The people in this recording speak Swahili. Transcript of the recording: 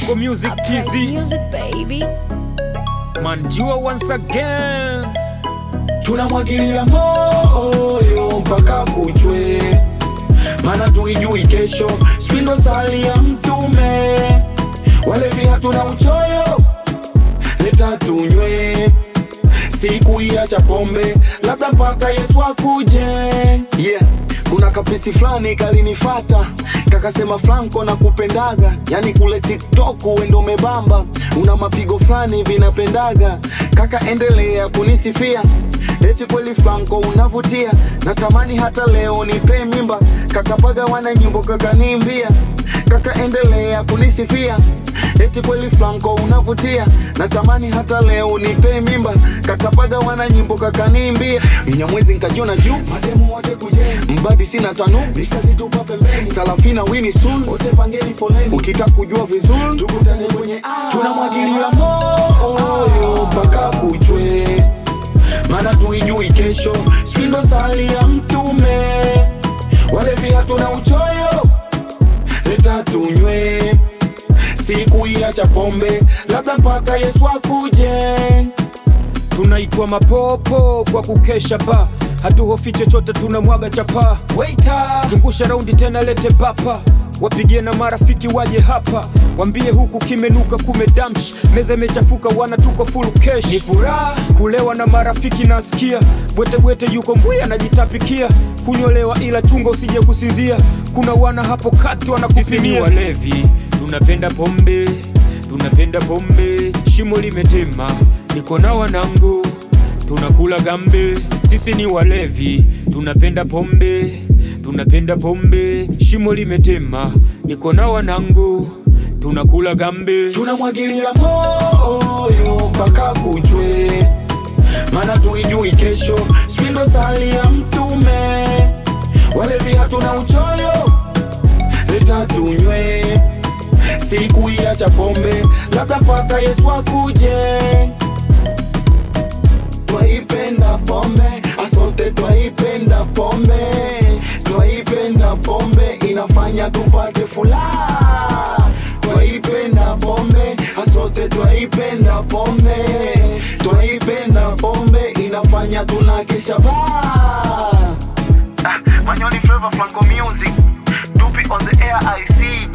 Franco Music I praise TZ music, baby. Manjua once again tunamwagilia moyo mpaka kuchwe, mana tuijui kesho, spindo sali ya mtume, walevi hatuna uchoyo, leta tunywe, siku iacha pombe, labda mpaka Yesu akuje. yeah. kuna kapisi fulani kalinifata kakasema Franco na kupendaga, yani kule TikTok wendo umebamba, una mapigo fulani vinapendaga, kaka endelea kunisifia eti kweli Franco unavutia, natamani hata leo nipe mimba, kakapaga wana nyimbo kakaniimbia, kaka endelea kunisifia eti kweli Franco unavutia, natamani hata leo nipe mimba, kakapaga wana nyimbo kakaniimbia, mnyamwezi nkajona juu Mademu wote kujeni, mbadi sina tanu nikazitupa pembeni, Salafina Winnie Sus wote pangeni foleni, ukitaka kujua vizuri tukutane kwenye tunamwagilia moyo mpaka kuchwe, mana tuijui kesho, spindo sali ya mtume, walevi hatuna uchoyo, leta tunywe, siku iacha pombe, labda mpaka Yesu akuje. tunaitwa mapopo kwa kukesha ba hatuhofi chochote tunamwaga chapa Waiter, zungusha raundi tena lete bapa wapigie na marafiki waje hapa wambie huku kimenuka kumedamsh meza imechafuka wana tuko full cash ni furaha kulewa na marafiki nasikia bwetebwete yuko mbwi anajitapikia kunyolewa ila chunga usije kusinzia kuna wana hapo kati wanakupimia walevi tunapenda pombe tunapenda pombe shimo limetema niko na wanangu tunakula gambe sisi ni walevi tunapenda pombe tunapenda pombe shimo limetema niko na wanangu tunakula gambe tunamwagilia moyo mpaka kuchwe, mana tuijui kesho, spindo sali ya mtume, walevi hatuna uchoyo, leta tunywe, siku iacha pombe, labda mpaka Yesu akuje. Twaipenda pombe, asote twaipenda pombe, twaipenda pombe, inafanya tupate furaha. Twaipenda pombe, asote twaipenda pombe, twaipenda pombe, inafanya tunakesha baa. Manyoni Flavor Franco Music Dupi on the air I see